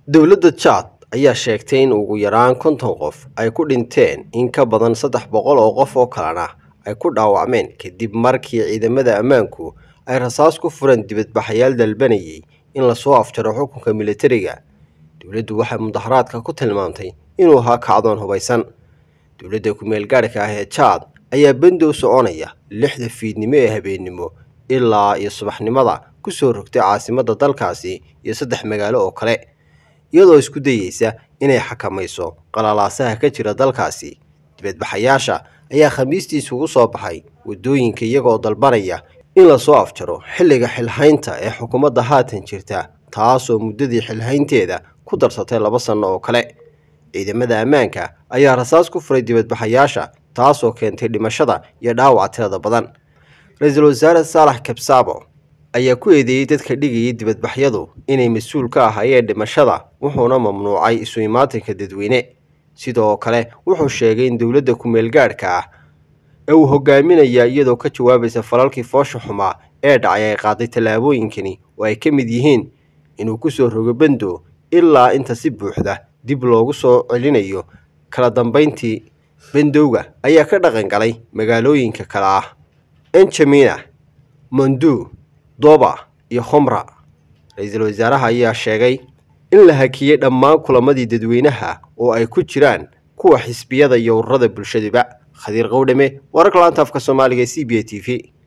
dowladda jaad ayaa sheegtay in ugu yaraan konton qof ay ku dhinteen in ka badan saddex boqol oo qof oo kalena ay ku dhaawacmeen kadib markii ciidamada ammaanku ay rasaas ku fureen dibadbaxayaal dalbanayay in lasoo afjaro xukunka militariga dowladdu waxay mudaharaadka ku tilmaamtay inuu ahaa kacdoon hubaysan dowladda ku-meel gaadhka ah ee jaad ayaa bandow soconaya lixda fiidnimo ee habeennimo ilaa iyo subaxnimada ku soo rogtay caasimadda dalkaasi iyo saddex magaalo oo kale iyadoo isku dayeysa inay xakamayso qalalaasaha ka jira dalkaasi dibadbaxayaasha ayaa khamiistii isugu soo baxay waddooyinka iyagoo dalbanaya in lasoo afjaro xilliga xilhaynta ee xukuumadda haatan jirta taasoo muddadii xilhaynteeda ku darsatay laba sanno oo kale ciidamada ammaanka ayaa rasaas ku furay dibadbaxayaasha taasoo keentay dhimashada iyo dhaawaca tirada badan ra-iisul wasaare saalax kabsaabo ayaa ku eedeeyey dadka dhigayay dibadbaxyadu inay mas-uul ka ahaayeen dhimashada wuxuuna mamnuucay isu imaatinka dadweyne sidoo kale wuxuu sheegay in dowladda ku-meel gaadhka ah ee uu hogaaminaya iyadoo ka jawaabaysa falalkii foosha xumaa ee dhacay ay qaaday tallaabooyinkani oo ay ka mid yihiin inuu ku soo rogo bendo ilaa inta si buuxda dib loogu soo celinayo kala dambayntii bendowga ayaa ka dhaqan galay magaalooyinka kale ah enjamina mondu doba iyo khomra ra-iisul wasaaraha ayaa sheegay in la hakiyey dhammaan kulamadii dadweynaha oo ay ku jiraan kuwa xisbiyada iyo ururada bulshaduba khadiir qowdhame wararka laanta afka soomaaliga e c b a t v